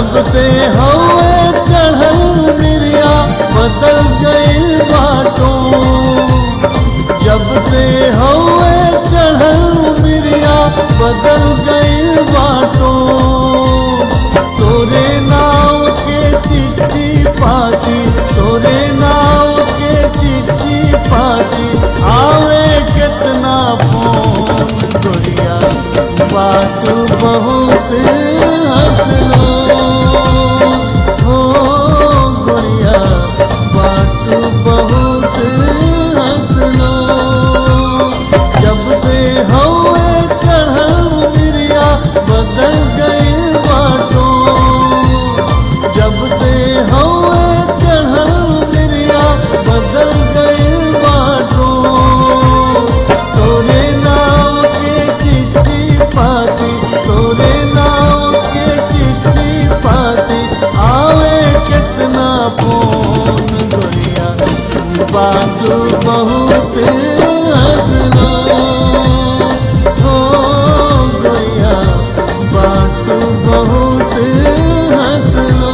जब से हवे चढ़ल मिरिया बदल गइल बाटो जब से हवे चढ़ल मिरिया बदल गइल बाटो तोरे नाव के चिट्ठी पाती तोरे नाव के चिट्ठी पाती आवे कितना फोन गोरिया बात बहुत हंसलो हो गोरिया बात बहुत हंसलो जब से हवे चढ़ल मिरिया बदल गई बाटो जब से हवे चढ़ल मिरिया बदल गई बाटो तोरे नाव के चिट्ठी पाती तोरे नाव के चिट्ठी पाती आवे कितना फोन गोरिया बात बहुत हंसलो हो गोरिया बात बहुत हंसलो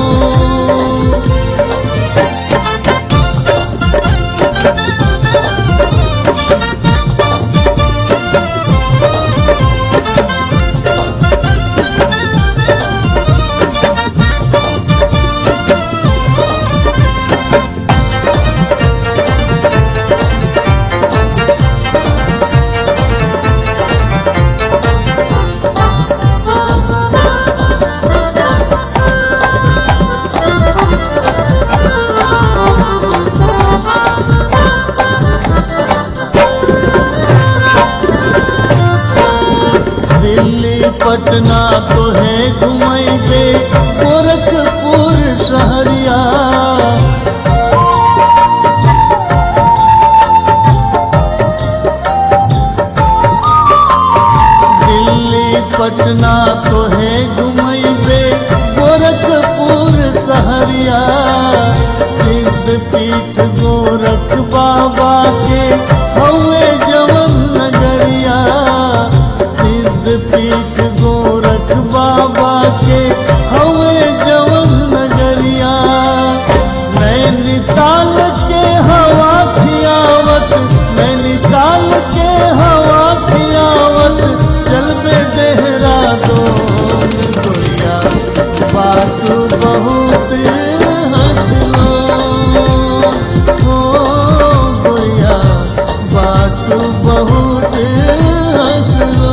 दिल्ली पटना तो है घुमैबे गोरखपुर शहरिया दिल्ली पटना तो है घुमैबे गोरखपुर शहरिया सिद्ध पीठ गोरख बाबा के हवे जवन नगरिया सिद्ध पीठ गोरख बाबा के हवे जवन नगरिया नैनीताल के हवा खियावत नैनीताल के हवा खियावत चलबे देहरादून गोरिया बात बहुत हंसलो हो गोरिया बात बहुत हंसलो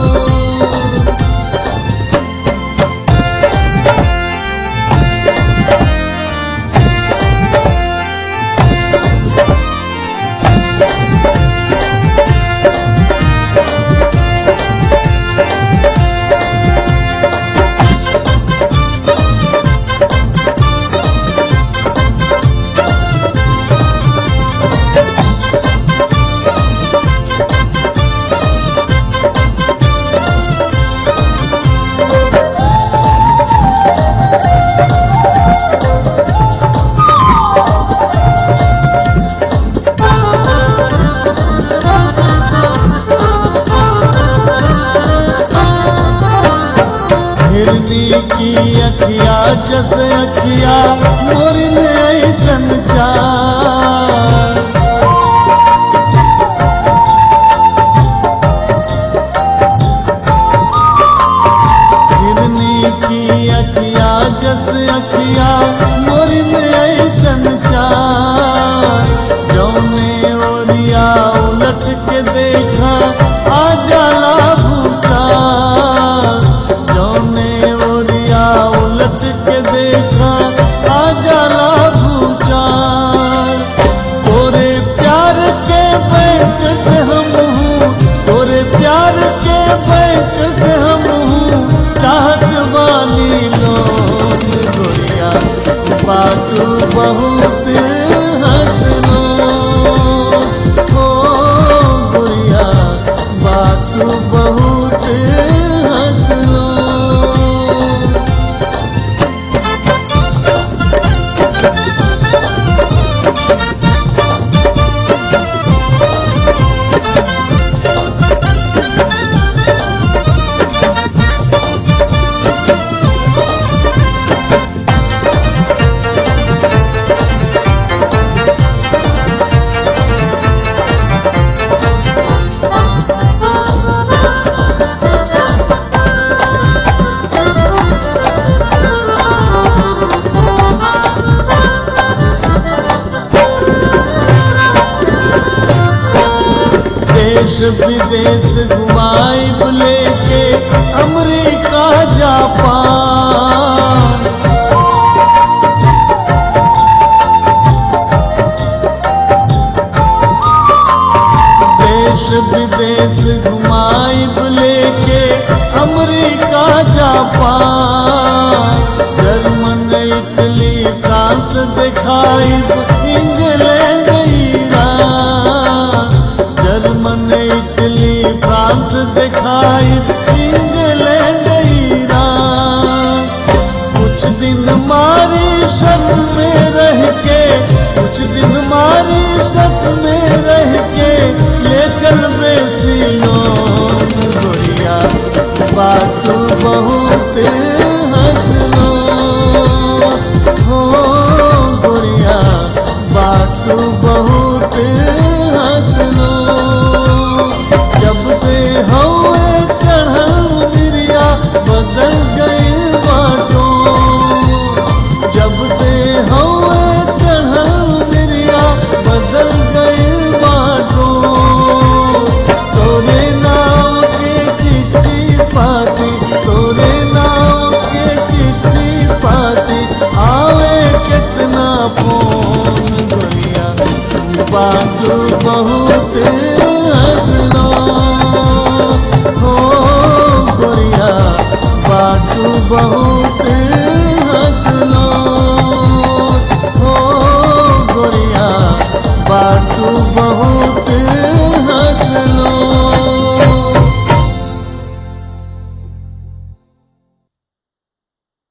हिरनी की अखिया जस अखिया मोर में ऐसन चार हिरनी की अखिया जस अखिया मोर में ऐसन चार जौने ओरिया उलट के देखा आ जाला भूचार जौने ओरिया उलट के देखा आ जाला भूचार तोरे प्यार के बैंक से हम हूँ तोरे प्यार के बैंक से हम हूँ चाहत वाली लोग गोरिया देश विदेश घुमाइब लेके अमेरिका जापान देश विदेश घुमाइब लेके America Japan German Italy France दिखाइब England Iran German Italy France दिखाइब